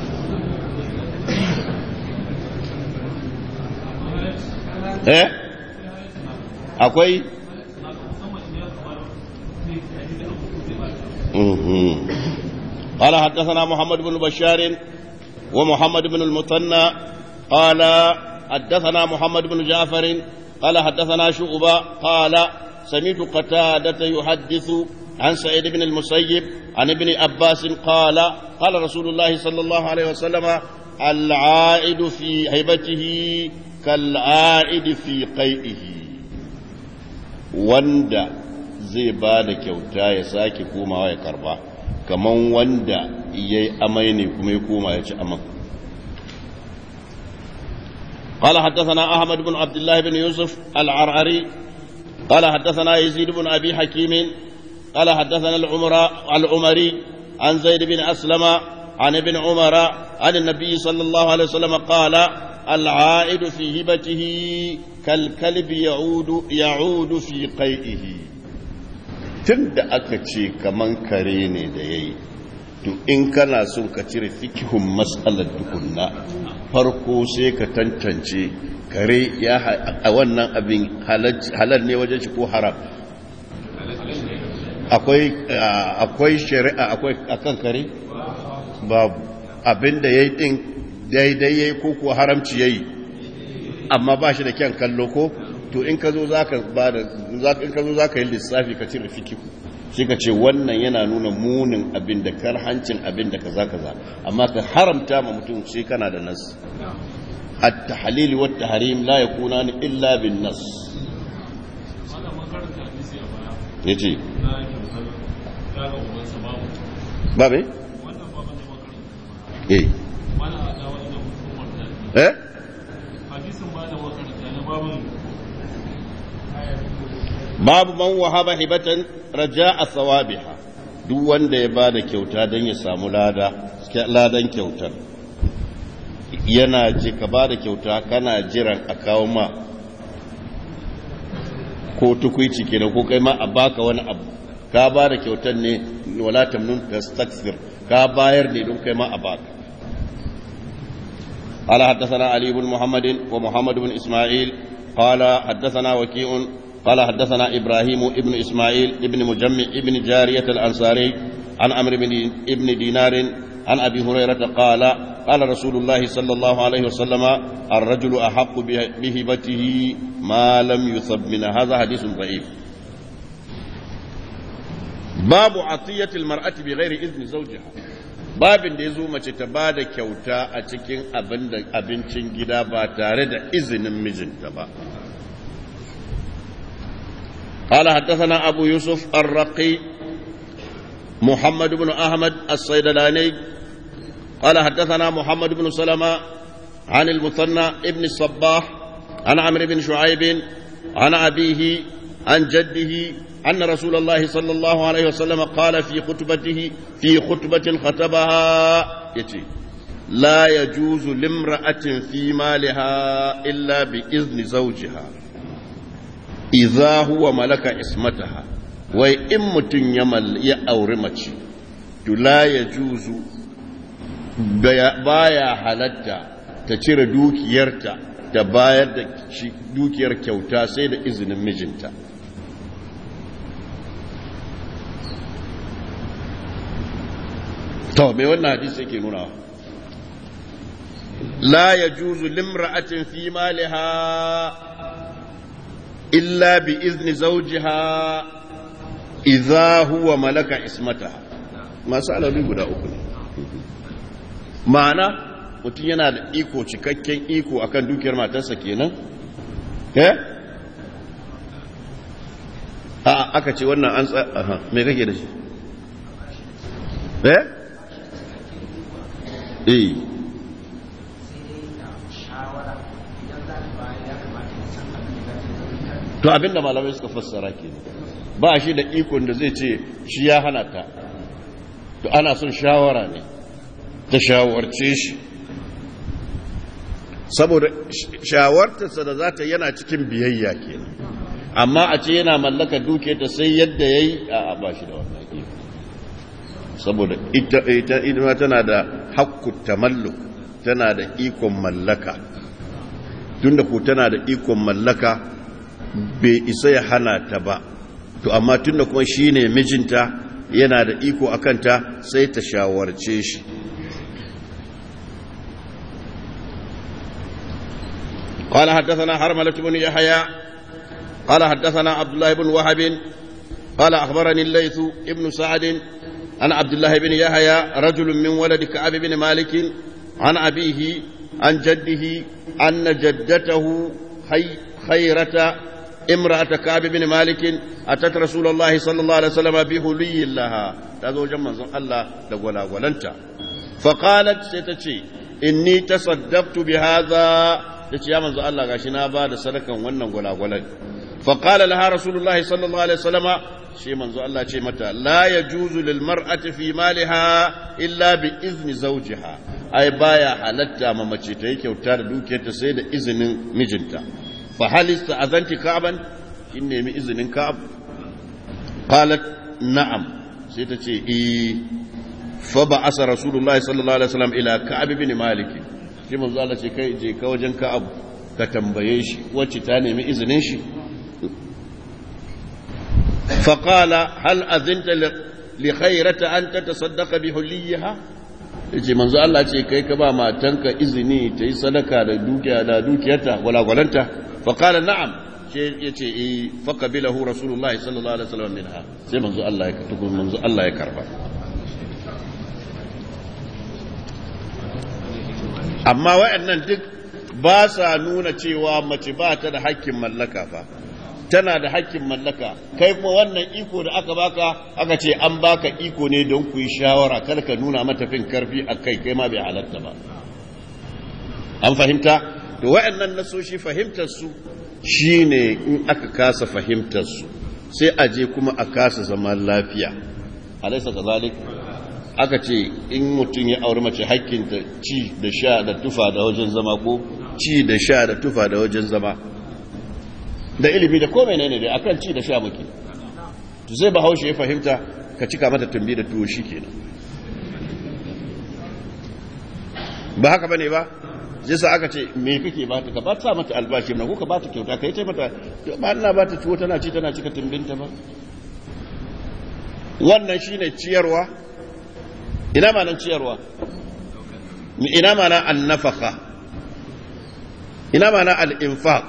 eh akwai قال حدثنا محمد بن بشار ومحمد بن المثنى قال حدثنا محمد بن جعفر قال حدثنا شعبة قال سمعت قتادة يحدث عن سعيد بن المسيب عن ابن عباس قال قال رسول الله صلى الله عليه وسلم العائد في هيبته كالعائد في قيئه wanda zai ba da kyauta ya sake komawa ya karba kaman wanda ya yi amai ne kuma ya koma ya ci aman قال حدثنا أحمد بن عبد الله بن يوسف العرعري قال حدثنا يزيد بن أبي حكيم قال حدثنا العمر العمري عن زيد بن أسلم عن ابن عمر عن النبي صلى الله عليه وسلم قال العائد في هبته كالكلب يعود يعود في قيئه tunda aka ce kaman kare ne da yayi to in kana son ka cire fikihun matsalar tukunna farko sai ka tantance kare ya a wannan abin halal ne wajen shi ko haram akwai akwai shari'a akwai akan kare babu abinda yayi din daidai yayi ko ko haramci yayi amma ba shi da kyan kallo ko to in ka zo zaka ba da in ka zo zaka yi lissafi ka cire fikihu shi ka ce wannan yana nuna munin abin da karhancin abin da kaza kaza amma ka haramta ma mutum shi kana da nas at-tahlil wa at-tahrim la yakuna illa bin nas yace ba me eh eh babu man wahaba hibatan raja'a sawabiha duk wanda ya bada kyauta don ya samu lada ladan kyautar yana ji ka bada kyauta kana jiran a kawo ma ko tukwici kenan ko kai ma a baka wani abu ka bada kyautar ne wala tamnun tastaksir ka bayar ne don kai ma a baka قال حدثنا علي بن محمد ومحمد بن إسماعيل قال حدثنا وكيع قال حدثنا إبراهيم ابن إسماعيل ابن مجمع ابن جارية الأنصاري عن عمرو بن ابن دينار عن أبي هريرة قال قال رسول الله صلى الله عليه وسلم الرجل أحق بهبته ما لم يصب من هذا حديث ضعيف باب عطية المرأة بغير إذن زوجها babin da ya zo mace ta ba da kyauta a cikin abincin gida ba tare da izinin mijinta ba قال حدثنا أبو يوسف الرقي محمد بن أحمد الصيدلاني قال حدثنا محمد بن سلمة عن المثنى ابن الصباح عن عمرو بن شعيب عن أبيه عن جده أن رسول الله صلى الله عليه وسلم قال في خطبته في خطبة خطبها يتي لا يجوز لامرأة في مالها إلا بإذن زوجها idza huwa malaka ismataha wai in mutum ya auri mace to la ya juzu baya halatta ta cire dukiyarta da bayar da dukiyar kyauta sai da izinin mijinta to me wannan hadisi yake nuna la ya juzu limra'atin fi maliha إلا بإذن زوجها إذا هو ملك اسمتها ما سأل لي guda uku ne ma'ana mutum yana da iko cikakken iko akan dukiyar matarsa kenan eh a aka ce wannan an aha me kake da shi eh eh to abinda malamai suka fassara ke ba shi da ikon da zai ce shi ya hana ta to ana son shawara ne ta shawarce shi saboda shawartarsa da za ta yana cikin biyayya kenan amma a ce yana mallaka duke ta sai yadda ya yi a ba shi da wannan iko saboda ita ita tana da hakku tamalluk tana da ikon mallaka tunda ko tana da ikon mallaka bai isa ya hana ta ba to amma tunda kuma shine mijinta yana da iko a kanta sai ta shawarce shi قال حدثنا حرملة بن يحيى قال حدثنا عبد الله بن وهب قال أخبرني الليث ابن سعد عن عبد الله بن يحيى رجل من ولد كعب بن مالك عن أبيه عن جده أن جدته خي خيرة امرأة كعب بن مالك أتت رسول الله صلى الله عليه وسلم بهلي لها تزوج من الله لولا ولنت فقالت ستتشي إني تصدقت بهذا تشي يا من الله غاشنا بعد سلكا ونن ولا ولد فقال لها رسول الله صلى الله عليه وسلم شي من الله شي متى لا يجوز للمرأة في مالها إلا بإذن زوجها أي بايا حلتا ما مچي تي كيوتا دوكيتا سي da izinin mijinta فهل استأذنت كعبا إن نمي إذن كعب قالت نعم سيتشي إيه فبعث رسول الله صلى الله عليه وسلم إلى كعب بن مالك shi manzo Allah ce kai je ka wajen Ka'ab ka tambaye shi wacce ta nemi izinin shi فقال هل أذنت لخيرة أن تتصدق بحليها yace manzo Allah ce kai ka ba matanka izini ta yi sadaka da dukiya da dukiyarta walagwalanta fa qala na'am ce yace eh fa qabilahu rasulullahi sallallahu alaihi wasallam minha sai manzo Allah ya tuku manzo Allah ya karba amma wayannan duk ba sa nuna cewa mace ba ta da hakkin mallaka fa tana da hakkin mallaka kai kuma wannan iko da aka baka aka ce an baka iko ne don ku yi shawara kar ka nuna mata fin karfi a kai kai ma bai halatta ba an fahimta to wayannan nasoshi fahimtar su shine in aka kasa fahimtar su sai a je kuma a kasa zaman lafiya alaysa kazalik aka ce in mutum ya auri mace hakkinta ci da sha da tufa da wajen zama ko ci da sha da tufa da wajen zama da ilimi da komai ne da akan ci da sha muke to zai bahaushe ya fahimta ka cika mata tumbi da tuwo shikenan ba haka bane ba zai sa aka ce me kake ba ta ka ba ta mata albashi na ko ka ba ta kyauta kai ta mata ba Allah ba ta tuwo tana ci tana cika tumbinta ba wannan shine ciyarwa ina ma nan ciyarwa ina ma na annafaka ina ma na al-infaq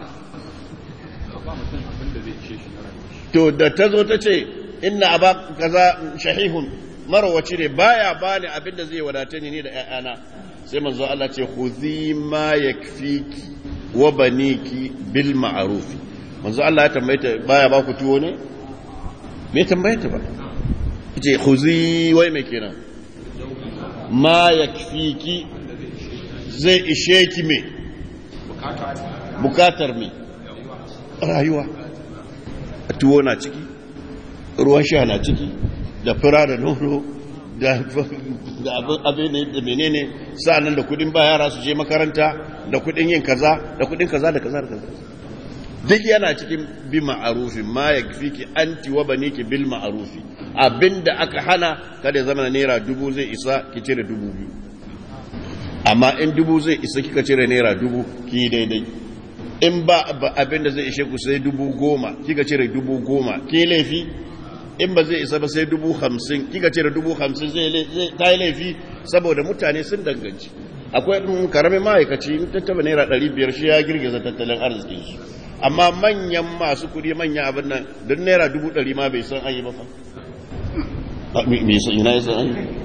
to da ta zo ta ce inna aba kaza shahihun marwaci ne baya bani abin da zai wadata ni da ƴaƴana sai manzo Allah ce khudhi ma yakfiki wa baniki bil ma'ruf manzo Allah ya tambaye ta baya ba ku tuwo ne me tambaye ta ba ce khudhi wai me kenan ma yakfiki zai ishe ki me bukatar me rayuwa tuwo na ciki ruwan sha na ciki da fura da nono da abin da menene sa'annan da kudin ba yara su je makaranta da kudin yin kaza da kudin kaza da kaza da kaza duk yana cikin bi ma'arufi ma ya fi ki anti wa bane ki bil ma'arufi abinda aka hana kada ya zama naira dubu zai isa ki cire dubu biyu amma in dubu zai isa kika cire naira dubu ki daidai in ba abin da zai ishe ku sai dubu goma kika cire dubu goma ke laifi in ba zai isa ba sai dubu hamsin kika cire dubu hamsin zai ta yi laifi saboda mutane sun danganci akwai ɗin karamin ma'aikaci in tattaba naira ɗari biyar shi ya girgiza tattalin arzikin su amma manyan masu kuɗi manyan abin nan don naira dubu ɗari ma bai san an yi ba fa bai san ina ya san an yi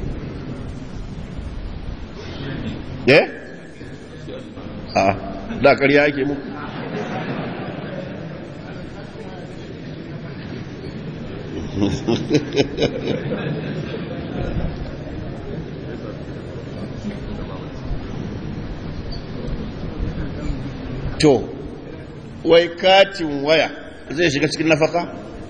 eh a da ƙarya ake muku to wai katin waya zai shiga cikin nafaka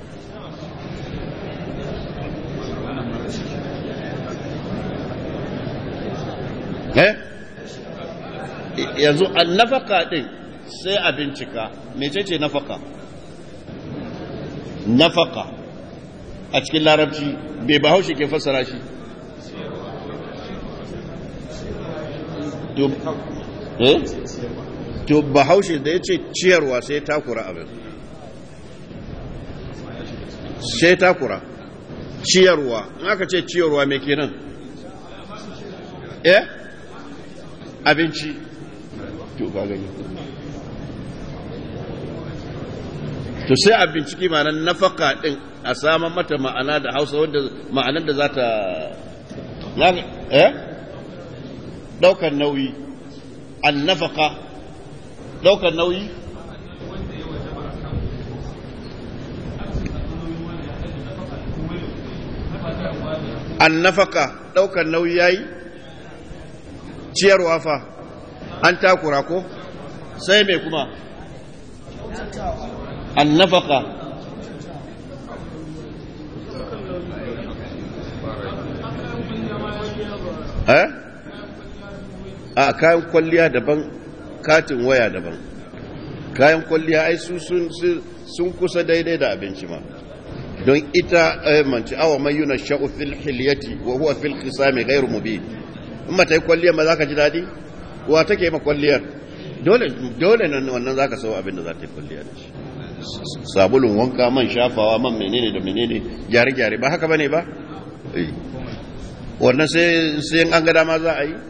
eh yanzu an nafaka din sai a bincika mecece nafaka nafaka a cikin larabci bai bahaushe ke fassara shi to bahaushe da ya ce ciyarwa sai takura abin sai takura ciyarwa in aka ce ciyarwa mai kenan eh abinci to ba gani to sai a binciki ma'anar nafaka din a saman mata ma'ana da hausa wadda ma'anar da za ta eh daukar nauyi an nafaka daukar nauyi an nafaka daukar nauyi yayi ciyarwa fa an takura ko sai mai kuma an nafaka eh a kayan kwalliya daban katin waya daban kayan kwalliya ai su sun kusa daidai da abinci ma don ita manci awa mai yuna sha'u fil hilyati wa huwa fil khisami ghairu mubin in mata yi kwalliyar ma zaka ji dadi wa take ma kwalliyar dole dole nan wannan zaka so abin da za ta yi kwalliya da shi sabulun wanka man shafawa man menene da menene gyare-gyare ba haka bane ba wannan sai an ga dama za a yi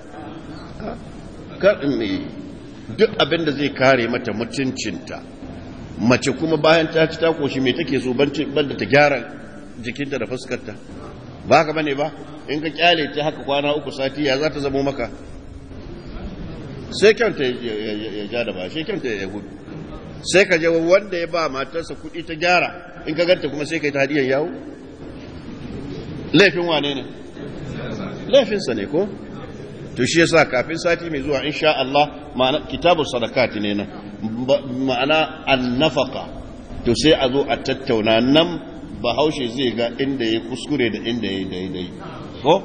duk abin da zai kare mata mutuncinta mace kuma bayan ta ci ta koshi mai take so banda ta gyara jikinta da fuskarta ba haka bane ba in ka kyale ta haka kwana uku sati ya za ta zamo maka sai kyanta ya ja da ba sai kyanta ya gudu sai ka je wanda ya ba matarsa kuɗi ta gyara in ka ganta kuma sai ka yi ta hadiyar yawo laifin wane ne laifinsa ne ko to shi yasa kafin sati mai zuwa insha Allah ma'ana kitabu sadakati ne nan ma'ana annafaka to sai a zo a tattauna nan bahaushe zai ga inda ya kuskure da inda ya daidai ko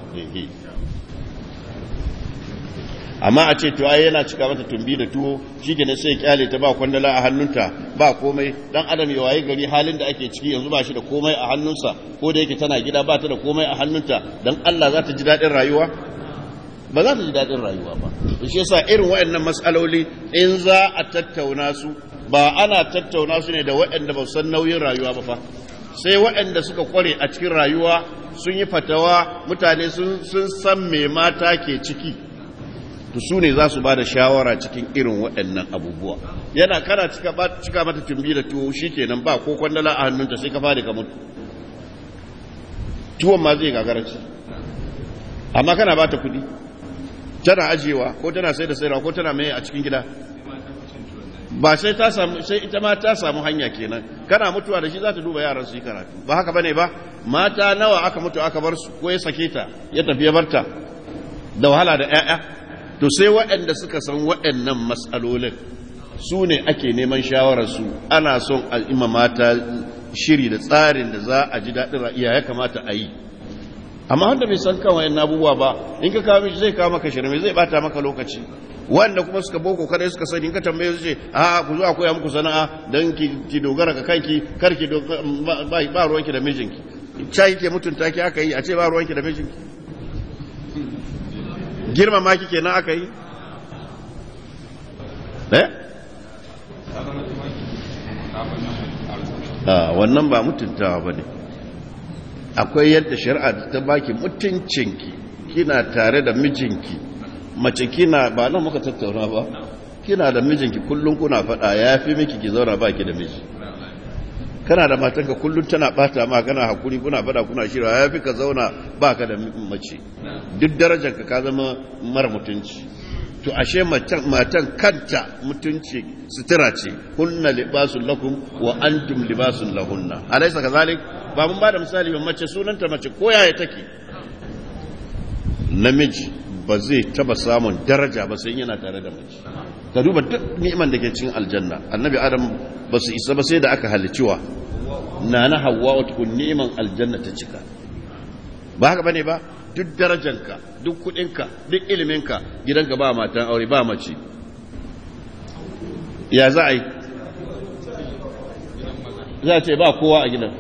amma a ce to ai yana cika mata tumbi da tuwo shikenan sai kyale ta ba kwandala a hannunta ba komai dan adam ya waye gari halin da ake ciki yanzu ba shi da komai a hannunsa ko da yake tana gida ba ta da komai a hannunta dan Allah za ta ji daɗin rayuwa ba za ta ji daɗin rayuwa ba shi yasa irin waɗannan matsaloli in za a tattauna su ba ana tattauna su ne da waɗanda ba san nauyin rayuwa ba fa sai waɗanda suka kware a cikin rayuwa sun yi fatawa mutane sun san me mata ke ciki to su ne za su ba da shawara cikin irin waɗannan abubuwa yana kana cika mata tumbi da tuwo shi kenan ba ko kwandala a hannunta sai ka fadi ka mutu tuwon ma zai gagarci amma kana ba ta kuɗi tana ajiyewa ko tana sai da sayarwa ko tana mai a cikin gida ba sai ta samu sai ita ma ta samu hanya kenan kana mutuwa da shi za ta duba yaran su yi karatu ba haka bane ba mata nawa aka mutu aka bar su ko ya sake ta ya tafi ya barta da wahala da ƴaƴa to sai waɗanda suka san waɗannan matsalolin su ne ake neman shawararsu ana son al'imma mata shiri da tsarin da za a ji daɗin ra'iya ya kamata a yi amma wanda bai san kan wayan abubuwa ba in ka kawo zai kawo maka shirme zai bata maka lokaci wanda kuma suka boko kada suka sani in ka tambaye su ce a ku zo a koya muku sana'a don ki dogara ga kanki kar ki ba ruwanki da mijinki ca ke mutunta ki aka yi a ce ba ruwanki da mijinki girmama ki kenan aka yi eh a wannan ba mutuntawa ba ne akwai yadda shari'a ta baki mutuncinki kina tare da mijinki mace kina ba nan muka tattauna ba kina da mijinki kullum kuna faɗa ya fi miki ki zauna baki da miji kana da matanka kullum tana bata ma kana hakuri kuna faɗa kuna shirya ya fi ka zauna baka da mace duk darajarka ka zama mara mutunci to ashe matan kanta mutunci sutura ce hunna libasun lakum wa antum libasun lahunna alaysa kazalik ba mun bada misali ba mace sunanta mace ko yaya take namiji ba zai taba samun daraja ba sai yana tare da mace ka duba duk ni'iman da ke cikin aljanna annabi adam ba su isa ba sai da aka haliciwa na na hawa wata kun ni'iman aljanna ta cika ba haka bane ba duk darajanka duk kudinka duk iliminka gidanka ba matan aure ba mace ya za a yi za a ce ba kowa a gidan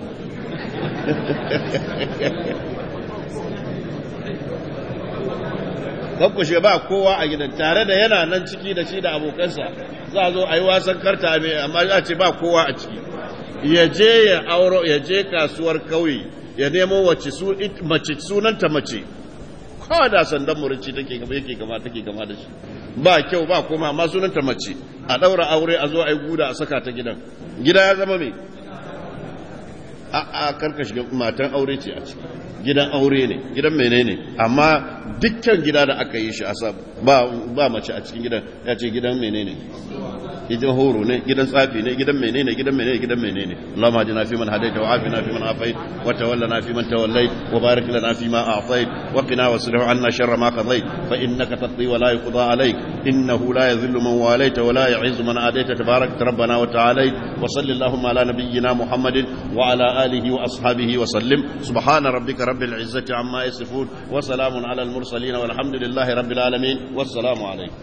kakkushe ba kowa a gidan tare da yana nan ciki da shi da abokansa za a zo a yi wasan karta mai amma za a ce ba kowa a ciki ya je ya auro ya je kasuwar kauye ya nemo wacce su mace sunanta mace kawai da sandan murici take gaba yake gama take gama da shi ba kyau ba kuma amma sunanta mace a daura aure a zo a yi guda a saka ta gidan gida ya zama mai a a karkashi matan aure ce a ciki gidan aure ne gidan menene amma dukkan gida da aka yi shi a ba ba mace a cikin gidan ya ce gidan menene gidan horo ne gidan tsafi ne gidan menene gidan menene gidan menene Allahumma ajina fi man hadaita wa afina fi man afait wa tawallana fi man tawallait wa barik lana fi ma a'tait wa qina wasrif anna sharra ma qadait fa innaka taqdi wa la yuqda alayk innahu la yadhillu man walayta wa la yu'izzu man adayta tabarak rabbana wa ta'ala wa sallallahu ala nabiyyina muhammadin wa ala alihi wa ashabihi wa sallim subhana rabbika rabbil izzati amma yasifun wa salamun ala al mursalin walhamdulillahi rabbil alamin wassalamu alaykum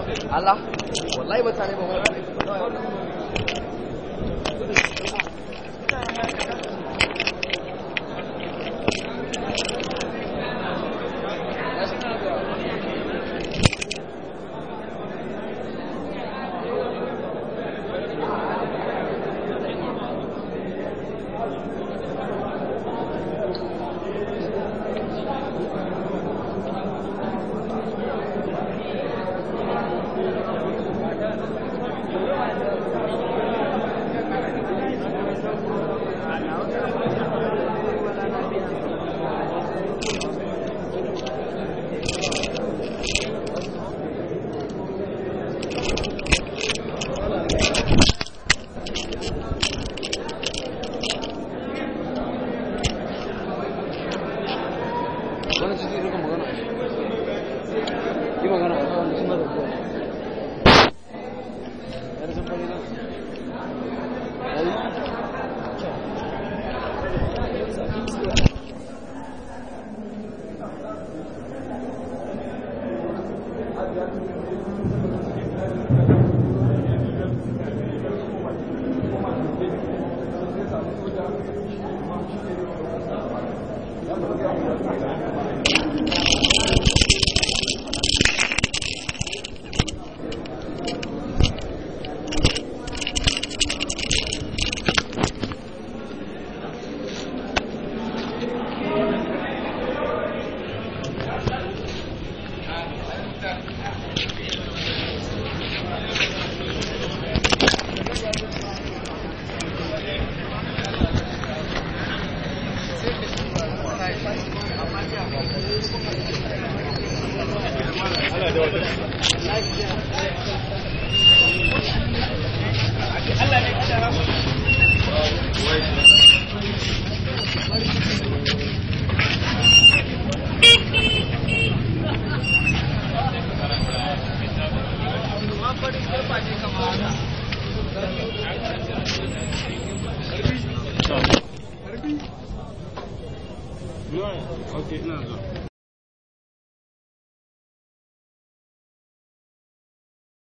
Allah wallahi mutane ba wani ciki rika magana yi magana a kawai suna da kuwa ya da samfani na yayi Okay, ina zuwa.